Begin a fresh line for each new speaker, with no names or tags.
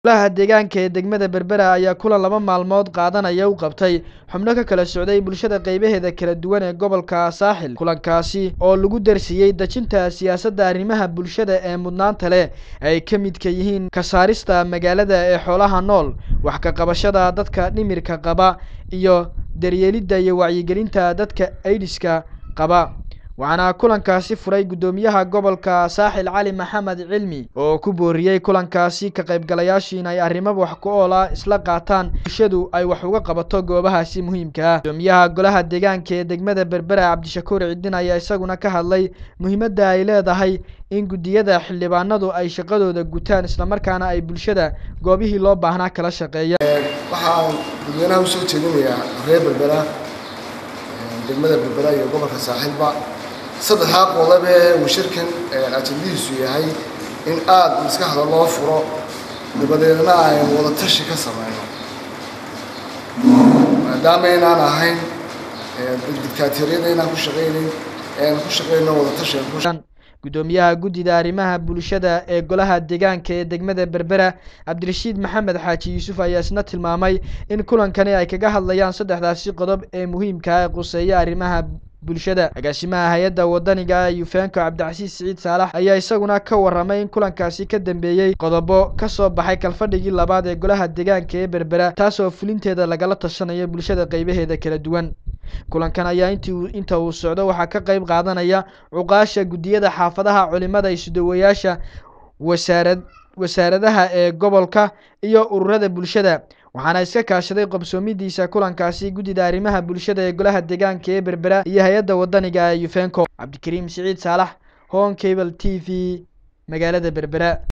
Golaha deegaanka ee degmada Berbera ayaa kulan laba maalmood qaadanaya u qabtay xubno ka kala socday bulshada qaybaheeda kala duwan ee gobolka Saaxil. Kulankaasi oo lagu darsiiyay dejinta siyaasadda arrimaha bulshada ee mudnaanta leh ay ka midka yihiin ka saarista magaalada ee xoolaha nool, wax ka qabashada dadka dhimirka qaba, iyo daryeelidda iyo wacyigelinta dadka AIDS-ka qaba. Waxaana kulankaasi furay Guddoomiyaha Gobolka Saaxil Cali Maxamed Cilmi oo ku booriyay kulankaasi ka qaybgalayaashu in ay arrimo wax ku ool ah isla qaataan bulshadu ay wax uga qabato goobahaasi muhiimka ah. Guddoomiyaha Golaha Deegaanka ee degmada Berbera Cabdishakuur Cidin ayaa isaguna ka hadlay muhiimadda ay leedahay in guddiyada xildhibaanadu ay shaqadooda gutaan isla markaana ay bulshada goobihii loo baahnaa kala shaqeeyaan.
waxaan dadweynaha usoo jeedinayaa reer berbera degmada berbera iyo gobolka saaxiilba saddexdaa qodob ee uu shirkan ajendadiisu yahay in aada maskaxda loo furo dabadeedna aynu wada tashi ka sameyno maadaama aynaan ahayn dictaatoriyada inaan ku shaqaynayn aynu ku shaqayno wada tashi aynu ku
Guddoomiyaha Guddida Arrimaha Bulshada ee Golaha Deegaanka ee degmada Berbera Cabdirashiid Maxamed Xaaji Yuusuf ayaa isna tilmaamay in kulankani ay kaga hadlayaan saddexdaasi qodob ee muhiimka ah ee khuseeya arrimaha bulshada. Agaasimaha hay'adda wadaniga ah Yufenko Cabdicasiis Siciid Saalax ayaa isaguna ka warramay in kulankaasi ka dambeeyay qodobo ka soo baxay kalfadhigii labaad ee Golaha Deegaanka ee Berbera taasoo fulinteeda lagala tashanayo bulshada qaybaheeda kala duwan. Kulankan ayaa intii inta uu socdo waxaa ka qayb qaadanaya cuqaasha guddiyada xaafadaha, culimada, isuduwayaasha, wasaarad wasaaradaha ee gobolka iyo ururada bulshada. Waxaana iska kaashaday qabsoomidiisa kulankaasi Guddida Arrimaha Bulshada ee Golaha Deegaanka ee Berbera iyo hay'adda wadaniga ah ee Yufenko. Cabdikariim Siciid Saalax, Home Cable TV, magaalada Berbera.